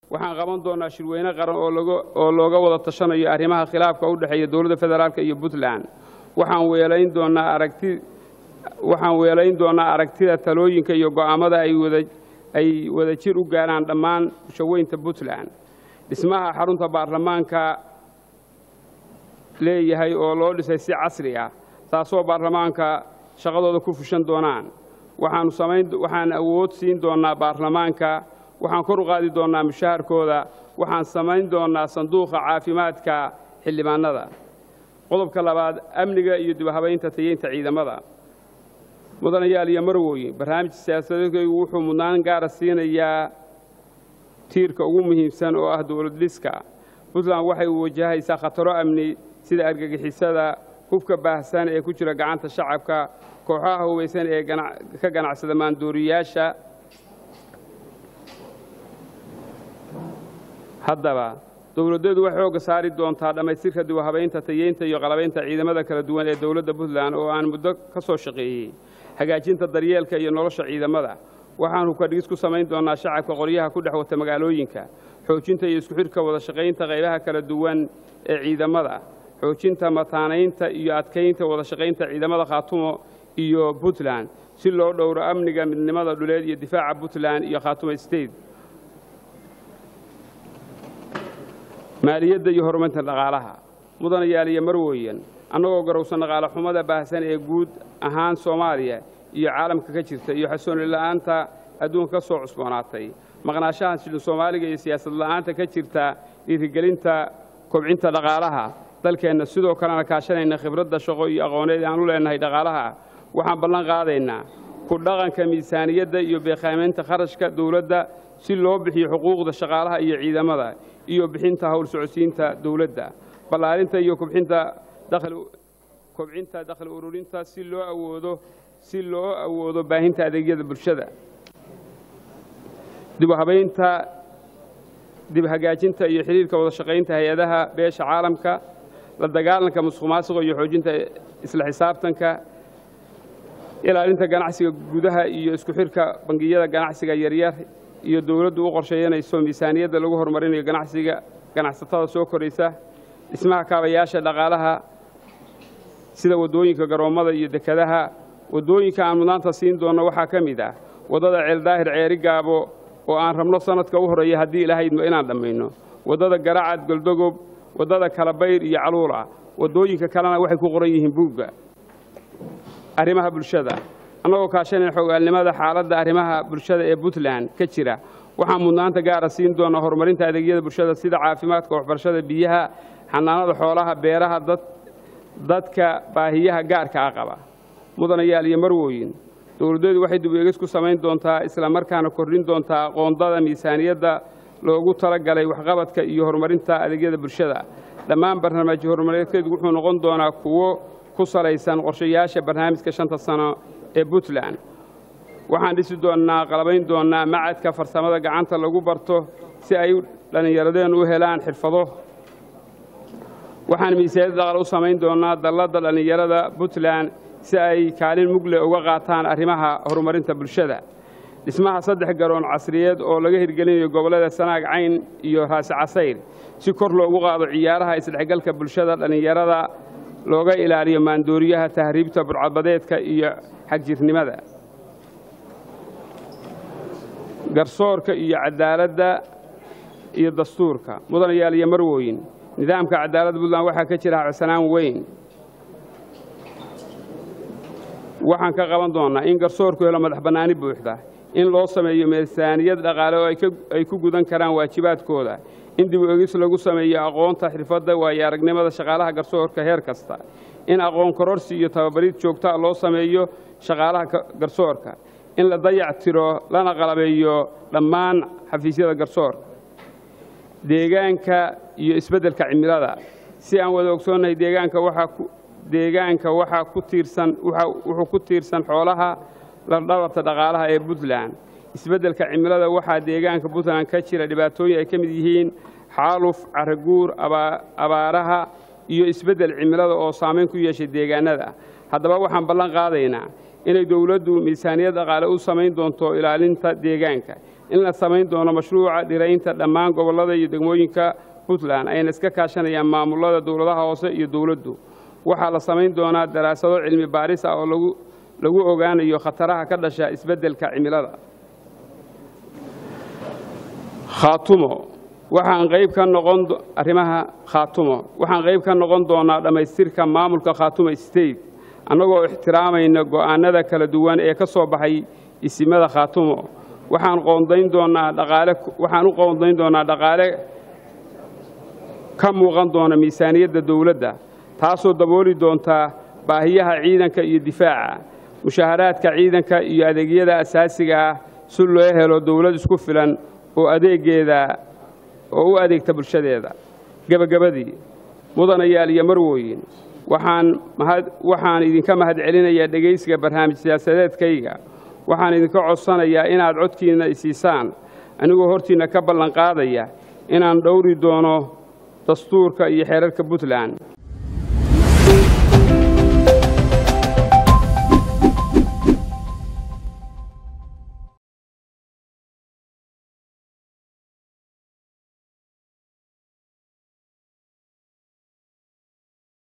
waxaan qaban doonaa shirweyne qaran oo looga wada tashanayo arrimaha khilaafka u dhexeeya dowladda federaalk iyo puntland waxaan weelayn doonaa aragti waxaan weelayn doonaa aragtida talooyinka iyo go'aammada ay wada jir u gaaraan dhammaan bulshaweynta puntland dhismaha xarunta baarlamaanka leeyahay oo loo dhisay si casri ah taasoo baarlamaanka shaqadooda ku fushan doonaan waxaanu samayn waxaan awood siin doonnaa baarlamaanka waxaan kor u qaadi doonnaa mushaharkooda waxaan samayn doonnaa sanduuqa caafimaadka xildhibaanada qodobka labaad amniga iyo dibhabaynta tayeynta ciidamada mudanayaal iyo marwooyin barnaamij siyaasadeedkaygu wuxuu mudnaan gaara siinayaa tiirka ugu muhiimsan oo ah dowlad dhiska puntland waxay wajahaysaa khataro amni sida argagixisada hubka baahsan ee ku jira gacanta shacabka kooxaha hubaysan ee ka ganacsada maandooriyaasha haddaba dowladdeedu waxay xoogga saari doontaa dhammaystirka dibhabaynta tayeynta iyo qalabaynta ciidamada kala duwan ee dowladda puntland oo aan muddo ka soo shaqeeyey hagaajinta daryeelka iyo nolosha ciidamada waxaan hubkadhigis ku samayn doonnaa shacabka qoryaha ku dhex wata magaalooyinka xoojinta iyo isku xidhka wada shaqaynta qaybaha kala duwan ee ciidamada xoojinta mataanaynta iyo adkaynta wada shaqaynta ciidamada khaatumo iyo puntland si loo dhowro amniga midnimada dhuleed iyo difaaca puntland iyo khaatumo state maaliyadda iyo horumarinta dhaqaalaha mudanayaal iyo marwooyan annagoo garowsan dhaqaale xumada baahsan ee guud ahaan soomaaliya iyo caalamka ka jirta iyo xasooni la'aanta adduunka ka soo cusboonaatay maqnaashaha shilin soomaaliga iyo siyaasad la'aanta ka jirta dhiirigelinta kobcinta dhaqaalaha dalkeenna sidoo kalena kaashanayna khibradda shaqo iyo aqooneed aan u leenahay dhaqaalaha waxaan ballan qaadaynaa ku dhaqanka miisaaniyadda iyo beeqaamaynta kharashka dowladda si loo bixiyo xuquuqda shaqaalaha iyo ciidamada iyo bixinta howl socodsiinta dowladda ballaarinta iyo kobcinta kobcinta dakhli ururinta si loo awoodo si loo awoodo baahinta adeegyada bulshada dib u habaynta dib hagaajinta iyo xidhiirka wada shaqaynta hay-adaha beesha caalamka la dagaalanka musuqmaasuqa iyo xoojinta isla xisaabtanka ilaalinta ganacsiga gudaha iyo isku xidhka bangiyada ganacsiga yaryar iyo dowladdu u qorsheeyanayso miisaaniyadda lagu horumarinayo ganacsiga ganacsatada soo koraysa dhismaha kaabayaasha dhaqaalaha sida waddooyinka garoommada iyo dekadaha waddooyinka aan mudnaanta siin doonno waxaa ka mid ah waddada ceeldaahir ceeri gaabo oo aan rabno sannadka u horreeya haddii ilahaydmo inaan dhammayno waddada garacad goldogob waddada kalabayr iyo caluula waddooyinka kalena waxay ku qoran yihiin buugga arrimaha bulshada annagoo kaashanayn xogaalnimada xaaladda arrimaha bulshada ee puntland ka jira waxaan mudnaanta gaara siin doonaa horumarinta adeegyada bulshada sida caafimaadka waxbarashada biyaha xanaanada xoolaha beeraha dadka baahiyaha gaarka ah qaba mudanayaal iyo marwooyin dowladdeedu waxay dib eegis ku samayn doontaa isla markaana kordhin doontaa aqoondada miisaaniyadda loogu talagalay waxqabadka iyo horumarinta adeegyada bulshada dhammaan barnaamijyo horumareedkeedu wuxuu noqon doonaa kuwo ku salaysan qorshayaasha barnaamijka shanta sano ee puntland waxaan dhisi doonnaa qalabayn doonnaa macadka farsamada gacanta lagu barto si ay dhallinyaradeen u helaan xirfado waxaan miisaaniyad dhaqal u samayn doonnaa dalladda dhallinyarada puntland si ay kaalin mugle uga qaataan arrimaha horumarinta bulshada dhismaha saddex garoon casriyeed oo laga hirgelinayo gobollada sanaag cayn iyo raasi casayr si kor loogu qaado ciyaaraha isdhexgalka bulshada dhallinyarada looga ilaaliyo maandooriyaha tahriibta burcadbadeedka iyo xagjirnimada garsoorka iyo cadaaladda iyo dastuurka mudanayaal iyo marwooyin nidaamka cadaaladda puntland waxaa ka jira codsanaan weyn waxaan ka qaban doonnaa in garsoorku helo madax bannaani buuxda in loo sameeyo miisaaniyad dhaqaale oo ay ku gudan karaan waajibaadkooda in dib u egis lagu sameeyo aqoonta xirfadda waayo aragnimada shaqaalaha garsoorka heer kasta in aqoon kororsi iyo tababarid joogtaa loo sameeyo shaqaalaha garsoorka in la dayac tiro lana qalabeeyo dhammaan xafiisyada garsoorka deegaanka iyo isbeddelka cimilada si aan wada ogsoonnahay deegaanka waxaa deegaanka waxaa ku tiirsan wuxuu ku tiirsan xoolaha ladhabarta dhaqaalaha ee puntland isbeddelka cimilada waxaa deegaanka puntland ka jira dhibaatooyin ay ka mid yihiin xaaluf caraguur abaaraha iyo isbeddel cimilada oo saamayn ku yeeshay deegaanada haddaba waxaan ballan qaadaynaa inay dowladdu miisaaniyad dhaqaale u samayn doonto ilaalinta deegaanka in la samayn doono mashruuca dhiraynta dhammaan gobollada iyo degmooyinka puntland ayna iska kaashanayaan maamulada dowladaha hoose iyo dowladdu waxaa la samayn doonaa daraasado cilmi baaris ah oo lagu lagu ogaanayo khataraha ka dhasha isbeddelka cimilada khaatumo waxaan qayb ka noqon arrimaha khaatumo waxaan qayb ka noqon doonaa dhammaystirka maamulka khaatumo state annagoo ixtiraamayna go'aanada kala duwan ee ka soo baxay isimada khaatumo waxaan qoondayn doonaa dhaqaale waxaan u qoondayn doonaa dhaqaale ka muuqan doona miisaaniyadda dowladda taasoo dabooli doonta baahiyaha ciidanka iyo difaaca mushaharaadka ciidanka iyo adeegyada asaasiga ah si loo helo dowlad isku filan oo adeegeeda oo u adeegta bulshadeeda gebagabadii mudanayaal iyo marwooyin waxaan mahad waxaan idinka mahad celinayaa dhegaysiga barnaamij siyaasadeedkayga waxaan idinka codsanayaa inaad codkiinna isiisaan anigoo hortiinna ka ballan qaadaya inaan dhowri doono dastuurka iyo xeerarka puntland